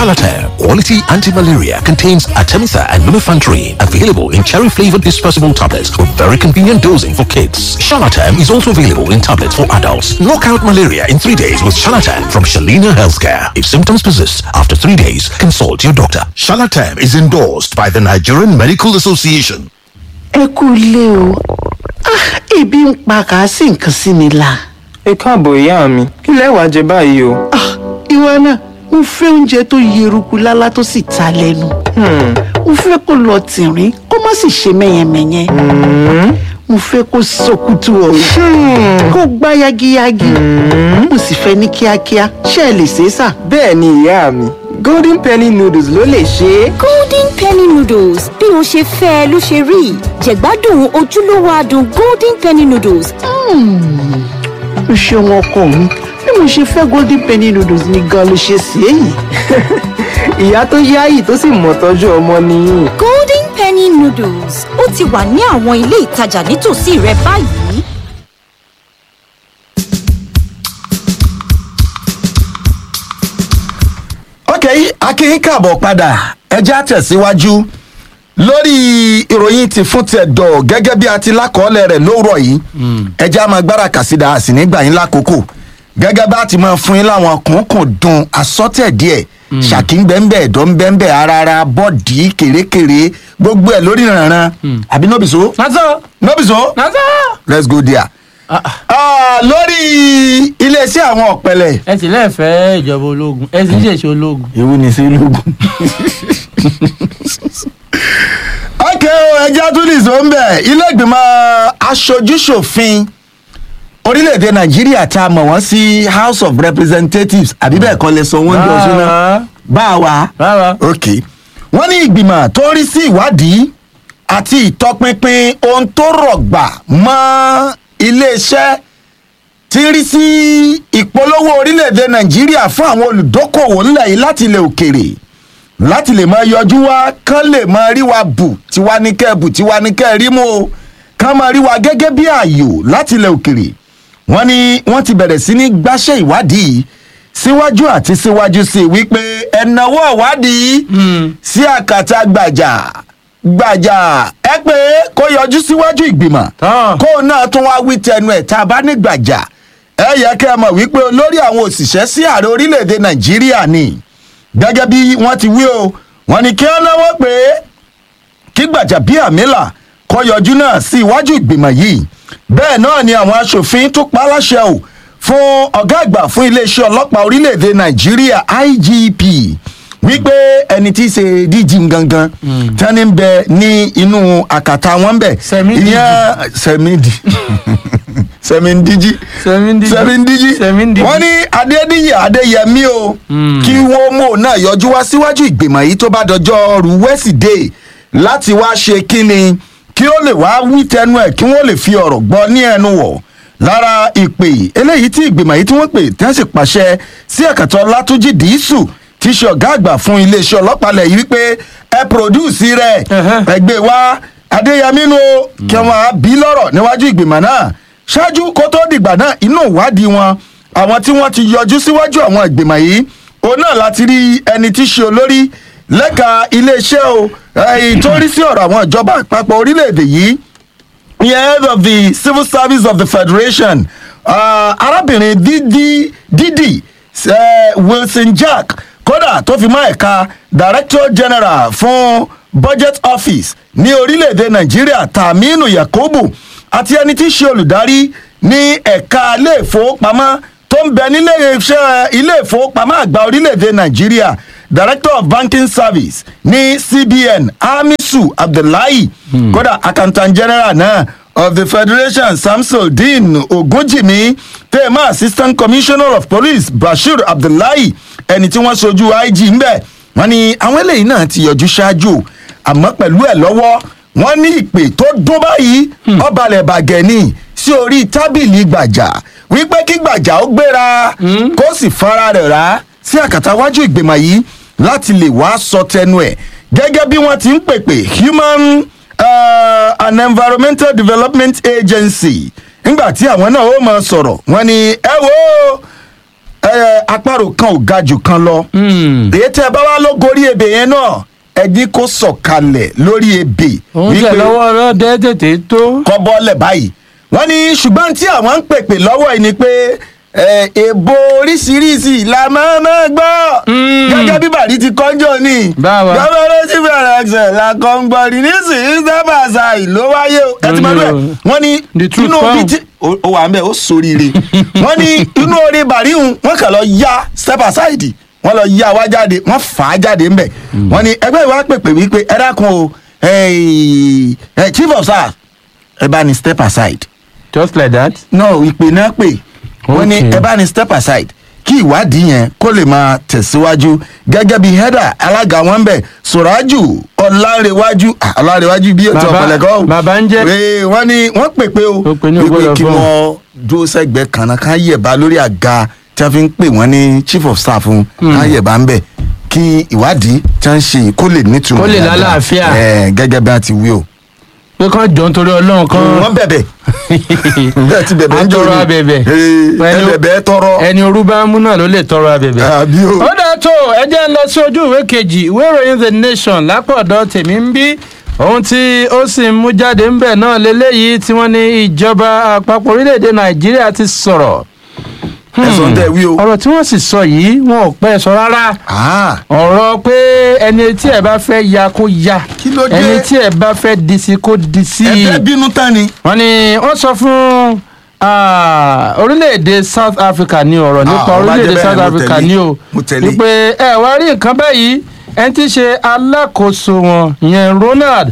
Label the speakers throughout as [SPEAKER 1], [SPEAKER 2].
[SPEAKER 1] Shalatam Quality Anti-Malaria contains Artemisa and lumefantrine. Available in cherry-flavored dispersible tablets with very convenient dosing for kids. Shalatam is also available in tablets for adults. Knock out malaria in three days with Shalatam from Shalina Healthcare. If symptoms persist after three days, consult your doctor. Shalatam is endorsed by the Nigerian Medical Association.
[SPEAKER 2] ẹ kú ilé o Ah, ebi ń pa kà á sí nǹkan sí mi la.
[SPEAKER 3] ẹ káàbọ̀ ìyá mi kí lẹ wàá jẹ báyìí o.
[SPEAKER 2] Ah, ìwọ náà mo fẹ́ oúnjẹ tó yeruku lálá tó sì ta lẹ́nu. mo fẹ́ kó lọ tìrín kó má sì ṣe mẹ́yẹmẹ́yẹ. mo fẹ́ kó sọkútù ọ̀rọ̀ kó gbá yagiyagi. mo sì fẹ́ ní kíákíá ṣé ẹ lè ṣe é sà.
[SPEAKER 3] bẹ́ẹ̀ ni ìyá mi golden penny noodles ló lè ṣe é.
[SPEAKER 4] golden penny noodles bí o ṣe fẹ́ ẹ ló ṣe rí jẹ̀gbádùn ojúlówó adùn golden penny noodles
[SPEAKER 2] o ṣeun ọkọ mi bí mo ṣe fẹ́ golden penny noodles ni gan ló ṣe sí èyí.
[SPEAKER 3] ìyá tó yáyì tó sì mọ̀ tọ́jú ọmọ nìyí.
[SPEAKER 4] golden penny noodles ó ti wà ní àwọn ilé ìtajà nítòsí rẹ báyìí.
[SPEAKER 5] ok akin káàbọ̀ padà ẹjẹ́ àtẹ̀síwájú lórí ìròyìn ti fún tẹ̀dọ̀ gẹ́gẹ́ bí a ti lákọọ́lẹ̀ rẹ̀ lówùrọ̀ yìí ẹjẹ́ a máa gbára kàsídà a sì nígbà yín lákòókò gẹ́gẹ́ bá ti máa fún yín láwọn kùnkùn dùn asọ́tẹ̀ díẹ̀ ṣàkí ń bẹ́ńbẹ́ ẹ̀dọ́ ń bẹ́ńbẹ́ ara bọ́ọ̀dì kèrèkèrè gbogbo ẹ̀ lórí ìrànràn àbí nọ́bìsó
[SPEAKER 3] nàzọ́
[SPEAKER 5] nọ́bìsó
[SPEAKER 3] nàzọ́.
[SPEAKER 5] let's go there. Ah, lórí iléeṣẹ́ àwọn ọ̀pẹ̀lẹ̀
[SPEAKER 6] ẹ sì lẹ́ẹ̀fẹ́ ìjọba ológun ẹ sì ń ṣèṣe ológun.
[SPEAKER 5] ewu ni sí ológun. ok o ẹja tún lè sọ ń bẹ̀ ilé ìgbìmọ̀ aṣojúṣòfin orílẹ̀-èdè nàìjíríà tá a mọ̀ wọ́n sí house of representatives àbí bẹ́ẹ̀ kọ́ lè sọ wọ́n jọ sínú bá a wà.
[SPEAKER 6] rárá
[SPEAKER 5] ok wọ́n ní ìgbìmọ̀ tó ń rí sí ìwádìí àti ìtọpinpin ohun tó rọ̀gbà mọ́ iléeṣẹ́ tí ń rí sí ìpolówó orílẹ̀-èdè nàìjíríà fún àwọn olùdókòwò ńlẹ̀ yìí láti ilẹ̀ òkèrè láti lè máa yọjú wá kán lè máa rí wa bù tiwa ní kẹ́ bù tiwa ní kẹ́ rí mú o kán máa rí wa gẹ́gẹ́ bí ààyò láti ilẹ̀ òkèrè wọ́n ní wọ́n ti bẹ̀rẹ̀ sí ní gbáṣẹ́ ìwádìí yìí síwájú àti síwájú sí i wípé ẹ̀nàwó ìwádìí sí àkàtà gbàjà gbàjà ẹ pé kó yọjú síwájú ìgbìmọ̀
[SPEAKER 6] Tán.
[SPEAKER 5] kó náà tún wá wí tẹnu ẹ̀ tá a bá ní gbàjà ẹ yẹ kẹ́ ẹ mọ̀ wípé olórí àwọn òṣìṣẹ́ sí ààrẹ orílẹ̀-èdè nàìjíríà ni gẹ́gẹ́ bí wọ́n ti wí o wọ́n ní kí wọ́n náwó pé kí gbàjàbíàmílà kó yọjú náà sí iwájú ìgbìmọ̀ yìí bẹ́ẹ̀ náà ni àwọn aṣòfin tó pa á láṣẹ o fún ọ̀gá àgbà fún iléeṣẹ́ ọlọ́pàá orílẹ̀-èdè nàìjíríà igp wípé ẹni tí í ṣe dg gangan tani ń bẹ ní inú àkàtà wọn bẹ
[SPEAKER 6] Sẹ̀mídìjì.
[SPEAKER 5] sẹmídì sẹmídìjì
[SPEAKER 6] Sẹ̀mídìjì.
[SPEAKER 5] sẹmídìjì
[SPEAKER 6] Sẹ̀mídìjì.
[SPEAKER 5] wọn ní adédìyẹ adéyẹmí o kí wọn mú òun náà yọjú wá síwájú ìgbìmọ̀ yìí tó bá dọjọ́ rú wẹ́sídẹ̀ẹ́ láti wá ṣe kínni kí ó lè wá wí tẹnu ẹ̀ kí wọ́n lè fi ọ̀rọ̀ gbọ́ ní ẹnu wọ̀ lára ìpè eléyìí tí ìgbìmọ̀ yìí tí wọ́n pè tí wọ́n sì pàṣẹ sí ẹ̀kàtọ́ látúnjì dìísù tí í ṣe ọ̀gá àgbà fún iléeṣẹ́ ọlọ́pàá lẹ̀ yìí wípé ẹ pòròdúùsì rẹ̀
[SPEAKER 6] Ẹ̀hẹ́.
[SPEAKER 5] ẹgbẹ́ wa adéyẹmí nu o, kí wọ́n á bí lọ́rọ̀ níwájú ìgbìmọ̀ náà ṣáájú kó tó dìgbà náà inú ìwádìí wọn àwọn tí wọ́n ti yọjú síwájú àwọn ìgbìmọ̀ yìí òun náà láti rí ẹni tí í ṣe olórí lẹ́ka iléeṣẹ́ o ẹ̀yìn tó rí sí ọ̀rọ̀ àwọn ìjọba àpapọ̀ orílẹ̀-èdè yìí the head of the civil service of the federation uh, arábìnrin didi didi uh, wilson jack kódà tó fi mọ́ ẹ̀ka director general fún budget office ní orílẹ̀-èdè nàìjíríà taminu yakubu àti ẹni tí í ṣe olùdarí ní ẹ̀ka ilé ìfowópamọ́ tó ń bẹ nílé iṣẹ́ ilé ìfowópamọ́ àgbà orílẹ̀-èdè nàìjíríà director of banking service ní cbn hamisu abdullahi kódà accountant general náà of the federation samsudeen ogunjimi tèmá assistant commissioner of police bashir abdullahi ẹni tí wọ́n sojú ig ńbẹ̀ wọ́n ní àwọn eléyìí náà ti yọjú ṣáájú àmọ́ pẹ̀lú ẹ̀ lọ́wọ́ wọ́n ní ìpè tó dún báyìí ọbalẹ̀ bàgẹ́ ni sí orí tábìlì gbàjà wípé kí gbàjà ó gbéra kó sì fara rẹ̀ rá sí àkàtà wájú ìgbìmọ̀ yìí láti lè wá sọ tẹnu ẹ̀ gẹ́gẹ́ bí wọ́n ti ń pèpè human uh, and environmental development agency nígbà tí àwọn náà ó mọ sọ̀rọ̀ wọ́n ní ẹ wo ẹ, àparò kan ò ga jù kan lọ
[SPEAKER 6] Hmm.
[SPEAKER 5] èyí tẹ bá wá ló gorí ebè yẹn náà ẹjí kó sọ̀kalẹ̀ lórí ebè
[SPEAKER 6] òun tẹ̀ lọ́wọ́ ọlọ́dẹ tètè tó.
[SPEAKER 5] kọ́ bọ́lẹ̀ báyìí wọ́n ní ṣùgbọ́n tí àwọn ń pèpè lọ́wọ́ yìí ni pé ẹ, èbó oríṣiríṣi la máa máa gbọ́
[SPEAKER 6] Mm.
[SPEAKER 5] gẹ́gẹ́ bí bàrí ti kọ́jọ́ ni
[SPEAKER 6] Báwa.
[SPEAKER 5] gbọ́dọ̀ sí bẹ̀rẹ̀ ẹsẹ̀ la kọ́ ń gbọ́ ní nísìnyí sábà ṣá ìlú wáyé o ẹ ti mọ̀ bẹ́ẹ̀ wọ́n ní
[SPEAKER 6] The truth
[SPEAKER 5] inú
[SPEAKER 6] come.
[SPEAKER 5] bí tí ó ó wà ń bẹ̀ ó soríire wọ́n ní inú orí bàrí hùn wọ́n kàn lọ ya step aside wọ́n lọ ya wá jáde wọ́n fà á jáde ńbẹ̀ wọ́n ní ẹgbẹ́ ìwà pèpè wípé ẹ dákun o ẹ ẹ chief of staff ẹ bá ní step aside
[SPEAKER 6] just like that.
[SPEAKER 5] no ìpè náà pè wọ́n ní
[SPEAKER 6] Okay.
[SPEAKER 5] ẹ bá ní step aside kí ìwádìí yẹn kó lè máa tẹ̀síwájú gẹ́gẹ́ bí header alága wọn bẹ̀ sọ̀rájù ọ̀làrẹ̀wájú ah, ọ̀làrẹ̀wájú bí ètò
[SPEAKER 6] Bàbá-
[SPEAKER 5] ọ̀pọ̀lẹ̀kọ́
[SPEAKER 6] bàbá ń jẹ́-
[SPEAKER 5] Ee, wọ́n ní wọ́n pè pé o
[SPEAKER 6] Ó pè ní ògbọ́dọ̀
[SPEAKER 5] kí
[SPEAKER 6] fún.
[SPEAKER 5] wọ́n dúró sẹ́gbẹ̀ẹ́ kan náà ká yẹ̀bá lórí àga tí wọ́n fi ń pè wọ́n ní chief of staff fún ká yẹ̀bá ń bẹ̀ kí ìwádìí tí wọ́n ń ṣe yìí kó lè nítumọ̀
[SPEAKER 6] Kó lè
[SPEAKER 5] dáadáa.
[SPEAKER 6] lálàáfíà.
[SPEAKER 5] Ẹ̀, gẹ́gẹ́ bí wọ́n ti wí o
[SPEAKER 6] pé kán jọ nítorí ọlọ́run kan.
[SPEAKER 5] wọ́n bẹ̀bẹ̀ bẹ́ẹ̀ ti bẹ̀bẹ̀ ń jò
[SPEAKER 6] Atọrọ
[SPEAKER 5] ní.
[SPEAKER 6] abẹ̀bẹ̀.
[SPEAKER 5] Ee, ẹ
[SPEAKER 6] Ẹni-
[SPEAKER 5] bẹ̀bẹ̀ tọrọ
[SPEAKER 6] ẹni orú bá mú náà ló lè tọrọ abẹ̀bẹ̀.
[SPEAKER 5] àbí o.
[SPEAKER 6] ó dáa tó ẹ jẹ́ ń lọ sí ojú ìwé kejì ìwé ìròyìn the nation lápọ̀dọ̀ tèmi ń bí ohun tí ó sì ń mú jáde ń bẹ̀ náà lélẹ́yìí tí wọ́n ní ìjọba àpapọ̀ orílẹ̀-èdè nàìjíríà ti sọ̀rọ̀.
[SPEAKER 5] ẹ̀sán tẹ̀ wí o.
[SPEAKER 6] ọ̀rọ̀ tí wọ́n sì sọ yìí wọn ò pẹ́ sọ rárá
[SPEAKER 5] Ah,
[SPEAKER 6] ọ̀rọ̀ pé ẹni tí ẹ bá fẹ́ ya kó ya
[SPEAKER 5] Kí ló dé?
[SPEAKER 6] ẹni tí ẹ bá fẹ́ di sí kó di sí
[SPEAKER 5] ẹ fẹ́ bínú tán ni.
[SPEAKER 6] wọ́n ní wọ́n sọ fún ah, orílẹ̀-èdè south africa ní ọ̀rọ̀ nípa
[SPEAKER 5] ó bá jẹ́
[SPEAKER 6] orílẹ̀-èdè
[SPEAKER 5] bẹ́ẹ̀,
[SPEAKER 6] south
[SPEAKER 5] mo
[SPEAKER 6] africa
[SPEAKER 5] tẹ̀lé.
[SPEAKER 6] ní o
[SPEAKER 5] Mo tẹ̀lé.
[SPEAKER 6] wípé ẹ wá rí nǹkan báyìí ẹni tí í ṣe alákòóso wọn ìyẹn ronald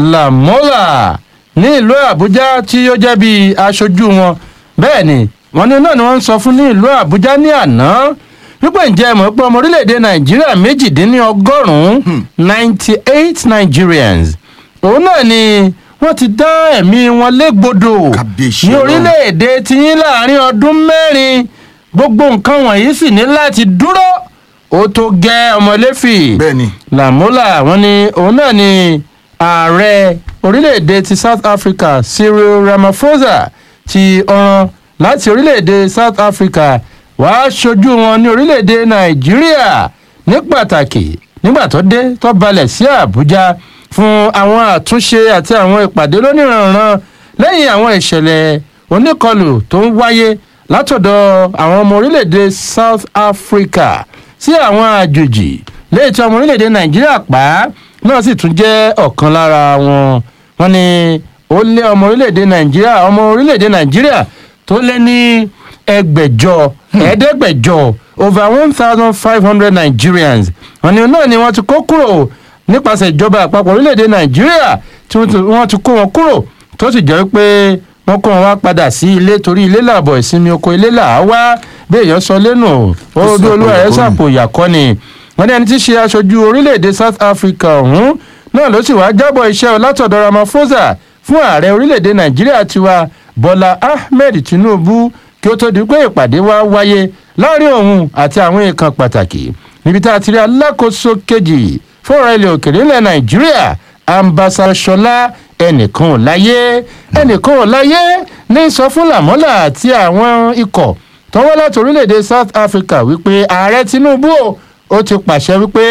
[SPEAKER 6] lamola ní ìlú àbújá tí ó jẹ́ bí aṣojú wọn bẹ́ẹ̀ ni wọ́n ní náà ni wọ́n ń sọ fún ní ìlú àbújá ní àná wípé ǹjẹ́ ẹ mọ̀ pé ọmọ orílẹ̀-èdè nàìjíríà méjìdínlọ́gọ́rùn-ún ninety eight nigerians òun náà ni wọ́n ti dá ẹ̀mí wọn légbodò
[SPEAKER 5] Kábíyèsí
[SPEAKER 6] ní
[SPEAKER 5] Ọlọ́run.
[SPEAKER 6] orílẹ̀-èdè tiyín láàrin ọdún mẹ́rin gbogbo nǹkan wọ̀nyí sì ní láti dúró ó tó gẹ́ ọmọlẹ́fì
[SPEAKER 5] Bẹ́ẹ̀ni.
[SPEAKER 6] làmúlà wọn ni òun náà ni ààrẹ orílẹ̀-èdè ti south africa cyril ramaphosa ti ọ̀ràn láti orílẹ̀-èdè south africa wàá ṣojú wọn ní orílẹ̀-èdè nàìjíríà ní pàtàkì nígbà tó dé tó balẹ̀ sí àbújá fún àwọn àtúnṣe àti àwọn ìpàdé lóníranran lẹ́yìn àwọn ìṣẹ̀lẹ̀ oníkọlù tó ń wáyé látọ̀dọ̀ àwọn ọmọ orílẹ̀-èdè south africa sí àwọn àjòjì lẹ́yìn tí ọmọ orílẹ̀-èdè nàìjíríà pa náà sì tún jẹ́ ọ̀kan lára wọn wọn ni ó lé ọmọ orílẹ̀-èdè nàìjíríà ọmọ orílẹ̀-èdè nàìjíríà tó lé ní ẹgbẹ̀jọ ẹ̀ẹ́dẹ́gbẹ̀jọ over one thousand five hundred nigerians wọn ni náà ni wọ́n ti kó kúrò nípasẹ̀ ìjọba àpapọ̀ orílẹ̀-èdè nàìjíríà tí wọ́n ti- wọ́n ti kó wọn kúrò tó sì jẹ́ pé wọ́n kó wọn wá padà sí ilé torí ilé làbọ̀ ìsinmi oko ilé là á wá bí èèyàn sọ lẹ́nu ó bí olúwa rẹ̀ sàpò ìyàkọ́ ni wọ́n ní ẹni tí í ṣe aṣojú orílẹ̀-èdè south africa ọ̀hún náà ló sì wá jábọ̀ iṣẹ́ látọ̀dọ̀ ramaphosa fún ààrẹ orílẹ̀-èdè nàìjíríà tiwa bọ́lá ahmed tinubu kí ó tó di pé ìpàdé wa wáyé láàrin òun àti àwọn èèkàn pàtàkì níbi tá a ti rí alákòóso kejì fọ́ọ̀rọ̀ ilẹ̀ òkèèrè ilẹ̀ nàìjíríà ambassadọ̀ṣọlá ẹnìkan ò láyé ẹnìkan ò láyé ní sọ fún làmọ́là àti àwọn ikọ̀ tọwọ́ láti orílẹ̀-èdè south africa wípé ààrẹ tinubu o, ó ti pàṣẹ wípé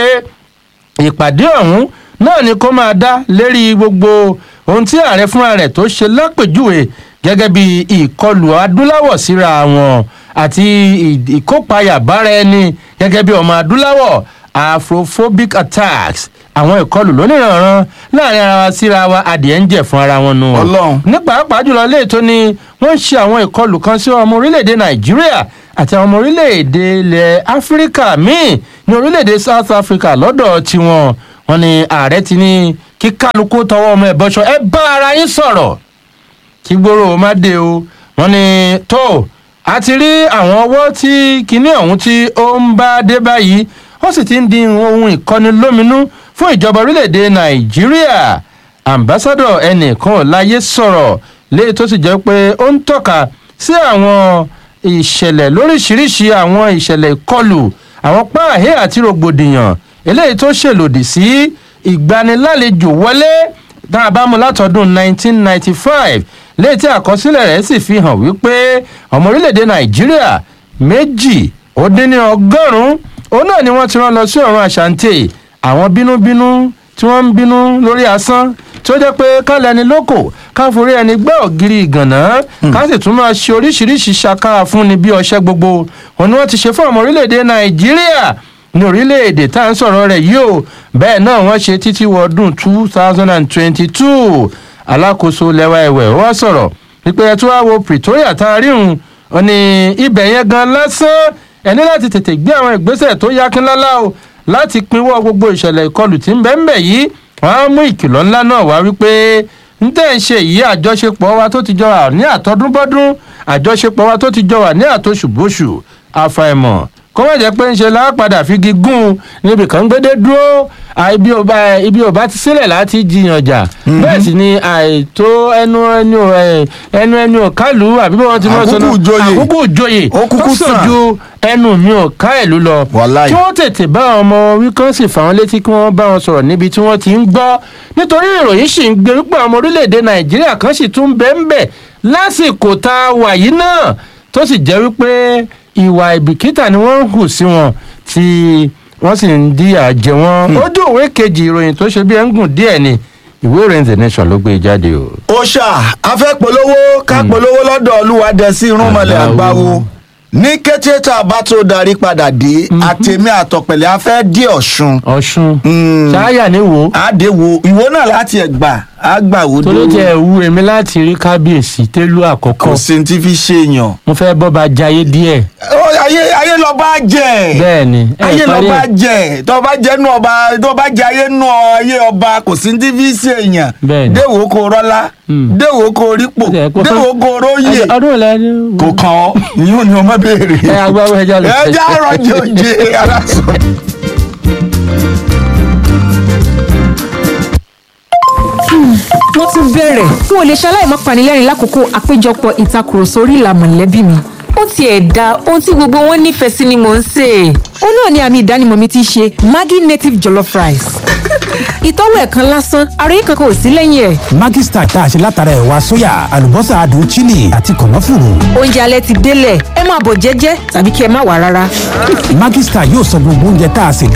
[SPEAKER 6] ìpàdé ọ̀hún náà ni kó máa dá lérí gbogbo ohun tí ààrẹ fúnra rẹ̀ tó ṣe lápèjúwe gẹ́gẹ́ bí ìkọlù adúláwọ̀ síra wọn àti ì- ìkópayà bára ẹni gẹ́gẹ́ bí ọmọ adúláwọ̀ afrophobic attacks àwọn ìkọlù lóníranran láàrin ara wa síra wa adìẹ ń jẹ fún ara wọn nù.
[SPEAKER 5] Ọlọ́run.
[SPEAKER 6] ní pàápàá jùlọ léètò ni wọ́n ń ṣe àwọn ìkọlù kan sí ọmọ orílẹ̀-èdè nàìjíríà àti àwọn ọmọ orílẹ̀-èdè ilẹ̀ áfíríkà míì ní orílẹ̀-èdè south africa lọ́dọ̀ tiwọn wọn ni ààrẹ ti ní kí kálukú tọwọ́ ọmọ ẹ̀ bọ́ṣọ ẹ bá ara yín sọ̀rọ̀ kí gbòòrò má dé o wọn ni tó a ti rí àwọn ọwọ́ tí kinní ọ̀hún tí ó ń bá dé báyìí ó sì ti ń di ohun ìkọni lóminú fún ìjọba orílẹ̀-èdè nàìjíríà ambassadọ ẹnìkan ò láyé sọ̀rọ̀ léyìí tó sì jẹ́ pé ó ń tọ́ka sí àwọn ìṣẹ̀lẹ̀ lóríṣiríṣi àwọn ìṣẹ̀lẹ̀ ìkọlù àwọn páàhẹ́ àti rògbòdìyàn eléyìí tó ṣèlòdì sí ìgbanilálejò wọlé tá a bá mú látọdún 1995 léyìí tí àkọsílẹ̀ rẹ̀ sì fi hàn wípé ọmọ orílẹ̀-èdè nàìjíríà méjì ó dín ní ọgọ́rùn-ún òun náà ni wọ́n ti rán lọ sí ọ̀run àṣàǹtẹ̀ àwọn bínúbínú tí wọ́n ń bínú lórí asán tí ó jẹ́ pé kálẹ̀ ẹni lóko ká forí ẹni gbẹ́ ògiri ìgànná ká sì tún máa ṣe oríṣiríṣi ṣakára fún ni bí ọṣẹ́ gbogbo òun ni wọ́n ti ṣe fún ọmọ orílẹ̀-èdè nàìjíríà ní orílẹ̀-èdè tá à ń sọ̀rọ̀ rẹ̀ yìí o bẹ́ẹ̀ náà wọ́n ṣe títí wọ ọdún two thousand and twenty-two alákòóso lẹ́wà ẹ̀wẹ̀ wọ́n sọ̀rọ̀ wípé ẹ tún wá wo pretoria tá a rí òun ò ní ibẹ̀ yẹn gan lásán ẹ ní láti tètè gbé àwọn ìgbésẹ̀ tó yakínlálá o láti pinwọ́ gbogbo ìṣẹ̀lẹ̀ ìkọlù tí ń bẹ́ẹ̀ ń bẹ̀ yìí wọ́n á mú ìkìlọ̀ ńlá náà wá wípé ń tẹ̀ ń ṣe yìí àjọṣepọ̀ wa tó ti jọ wà ní àtọdúnbọ́dún àjọṣepọ̀ wa tó ti jọ wà ní àtoṣùbóṣù àfàìmọ̀ kó má jẹ́ pé ń ṣe lápadà fi gígùn níbi kan gbédé dúró ibi ọba ibi ọba ti sílẹ̀ láti jiyàn jà bẹ́ẹ̀ sì ni àìtó ẹnu ẹnu ẹnu ẹnu ọ̀kálù àbí bí wọ́n ti mọ̀ sọ́nà
[SPEAKER 5] Àkúkú ìjòyè.
[SPEAKER 6] àkókò òjòyè
[SPEAKER 5] Ó kúkú
[SPEAKER 6] ó sàn
[SPEAKER 5] sàn.
[SPEAKER 6] ju ẹnu mi ò ká ìlú lọ
[SPEAKER 5] Wàláì.
[SPEAKER 6] kí wọ́n tètè bá àwọn ọmọ wí kán sì fà wọ́n létí kí wọ́n bá wọn sọ̀rọ̀ níbi tí wọ́n ti ń gbọ́ nítorí ìròyìn sì ń gbé wípé àwọn ọmọ orílẹ̀-èdè nàìjíríà kan sì tún bẹ́ẹ̀ ń bẹ̀ lásìkò tá a wà yìí náà tó sì jẹ́ wípé ìwà ìbìkítà ni wọ́n ń hù sí wọn tí wọ́n sì ń díyà jẹ wọ́n ojú òwe kejì ìròyìn tó ṣe bí ẹ̀ ń gùn díẹ̀ ni ìwé ìròyìn the nation ló gbé e jáde o.
[SPEAKER 5] ó ṣá afẹ́ polówó ká polówó lọ́dọ̀ olúwadẹ́sí irúnmọlẹ̀
[SPEAKER 6] Àgbáwo.
[SPEAKER 5] àgbáwo ní kété tá a bá tó darí padà dé àtẹ̀mí àtọ̀pẹ̀lẹ̀ afẹ́ dé ọ̀ṣun
[SPEAKER 6] ọ̀ṣun
[SPEAKER 5] Mm.
[SPEAKER 6] ṣááyà ní wo
[SPEAKER 5] àdéhùn ìwọ náà láti ẹ̀gbà àgbàwò
[SPEAKER 6] tó ló jẹ́ ẹ̀wú èmi láti rí kábíyèsí tẹ́lú àkọ́kọ́
[SPEAKER 5] kò sí ní ti fi ṣe èèyàn.
[SPEAKER 6] mo fẹ́ bọ́ bá jayé díẹ̀
[SPEAKER 5] Ó, ayé ayé lọ bá jẹ
[SPEAKER 6] bẹ́ẹ̀ ni ẹ̀
[SPEAKER 5] ayé lọ
[SPEAKER 6] parí
[SPEAKER 5] bá
[SPEAKER 6] ẹ̀.
[SPEAKER 5] jẹ tó bá jẹ nú ọba tó bá jẹ ayé nú ayé ọba kò sí ní ti fi ṣe èèyàn
[SPEAKER 6] Bẹ́ẹ̀ ni.
[SPEAKER 5] déwò kò rọlá
[SPEAKER 6] Mm.
[SPEAKER 5] déwò kò rípò
[SPEAKER 6] Ẹ̀, kò
[SPEAKER 5] déwò
[SPEAKER 6] fẹ́-
[SPEAKER 5] kò róyè
[SPEAKER 6] ẹ̀, ọdún ìlà ni
[SPEAKER 5] kò kàn ọ́ ìyún ni ọmọ béèrè.
[SPEAKER 6] ẹ agbáwo ẹja lọ
[SPEAKER 5] ẹ já rọjò jẹ aláṣọ.
[SPEAKER 7] wọ́n tún bẹ̀rẹ̀ n ò lè ṣaláì má panilẹ́rìn lákòókò àpéjọpọ̀ ìtakùrọ̀sọ orí ìlà mọ̀lẹ́bí mi. ó tiẹ̀ da ohun tí gbogbo wọn nífẹ̀ẹ́ sí ni mò ń sè é. ó náà ni àmì ìdánimọ̀ mi ti ṣe maggi native jollof rice. ìtọ́wò ẹ̀ kan lásán ara yìí kankan ò sí lẹ́yìn ẹ̀.
[SPEAKER 8] Maggi Star tá a ṣe látara ẹ̀wà sóyà àlùbọ́sà adùn chili àti kànáfùrù.
[SPEAKER 7] oúnjẹ alẹ́ ti délẹ̀ ẹ máa bọ̀ jẹ́jẹ́ tàbí kí ẹ má wà rárá.
[SPEAKER 8] Maggi Star yóò sọ gbogbo oúnjẹ tá a sè